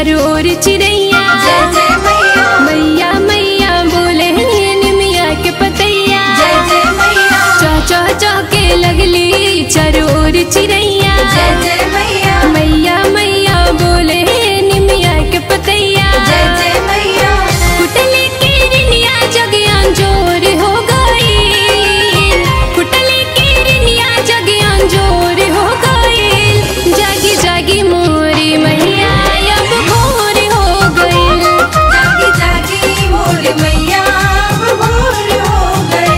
चारों ओर चिड़ैया जय जय मैया मैया मैया बोले निमिया के पतैया जय जय मैया चौ चौ चौ के लगली चारों ओर चिड़ैया जय जय मैया मैया मैया बोले निमिया के पतैया जय जय मैया कुटले की रिनिया जगियान जोर हो गई कुटले की रिनिया जगियान जोर हो गई जागी जागी मोरी मैया अब भोर हो गई जागी जागी मोर मैया अब भोर हो गए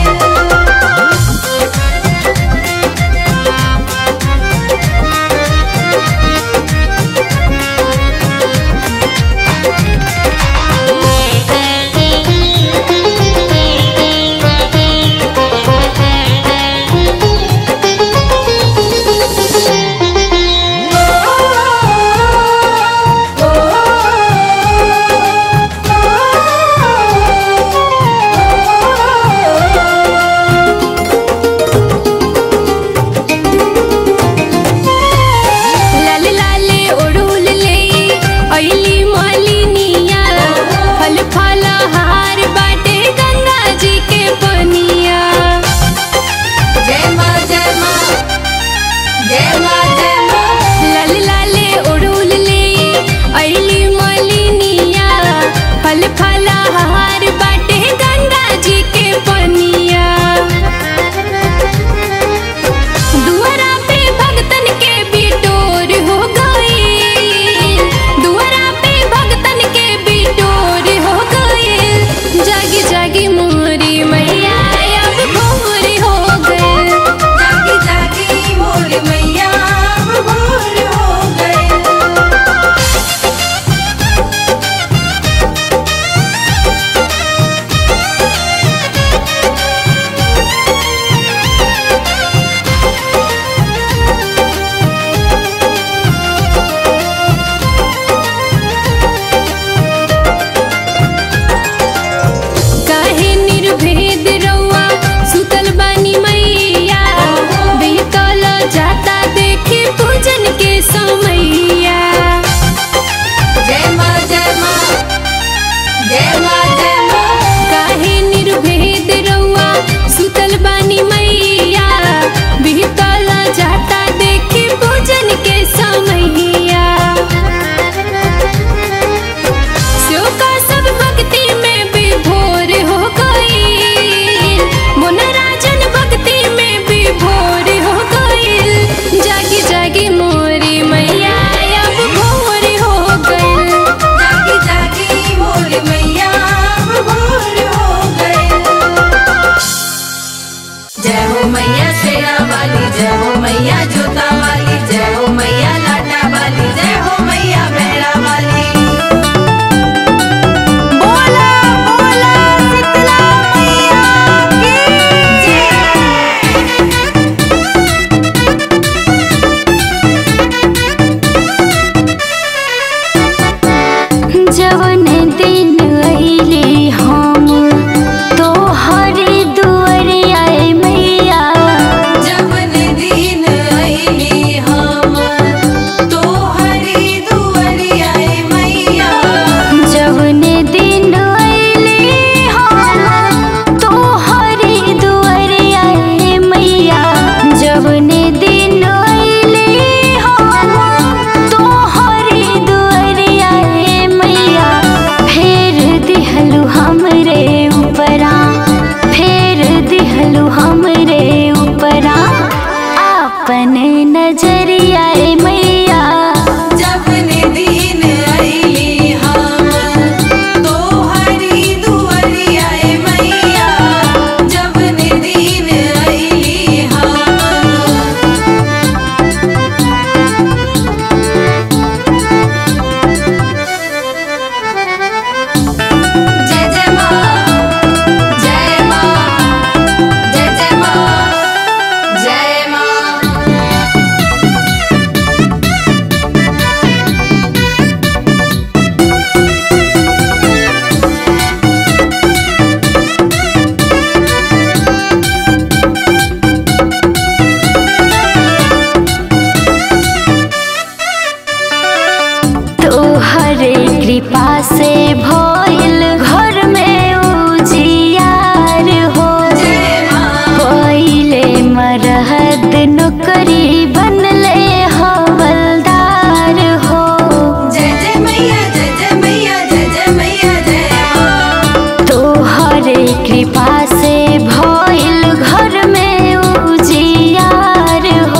कृपा से भइल घर में उजियार हो पहिले मरहद नौकरी बनले हवलदार हो जय जय मैया जय जय मैया जय जय मैया जय माँ तोहरे कृपा से भइल घर में उजियार हो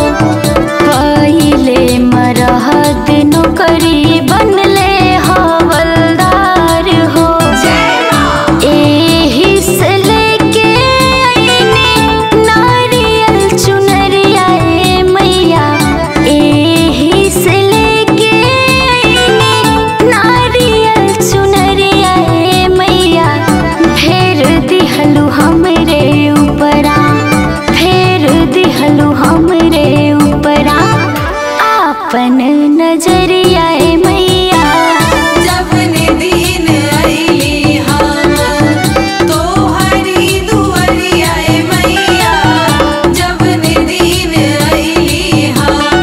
पहिले मरहद नौकरी बनले हवलदार हो जय माँ एही से लेके आईने नारियल चुनरिया ए मैया एही से लेके आईने नारियल चुनरिया ए मैया फेर दिहलु हमरे ऊपरा फेर दिहलु हमरे ऊपरा आपन नजरिया ए मैया जब ने दिन आईली हम तोहरी दुआरिया ए मैया जब ने दिन आईली हम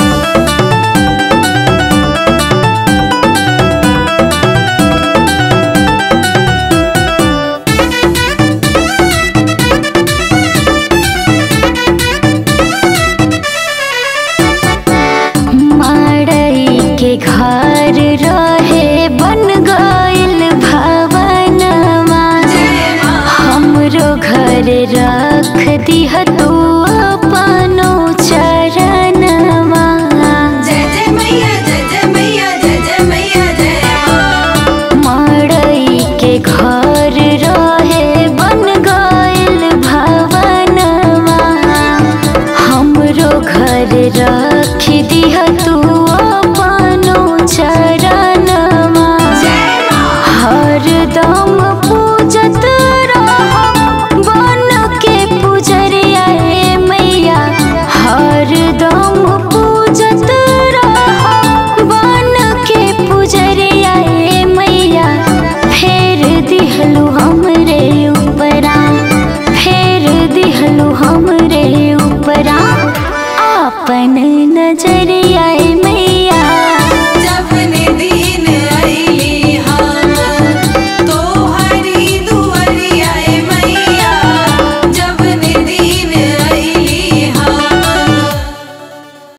मड़ई के घर रहे बन गइल भवनवा हमरो घर रख दिह तू अपनो चरणवा जय जय मैया जय जय मैया जय जय मैया जय माँ मड़ई के घर रहे बन गइल भवनवा हमरो घर रख दिह तू अपनो चरणवा जय माँ हरदम पूजत रहो बन के पुजरिया ए मैया हरदम पूजत रहो बन के पुजरिया ए मैया फेर दिहलु हमरे ऊपरा फेर दिहलु हमरे ऊपरा आपन नजरिया ए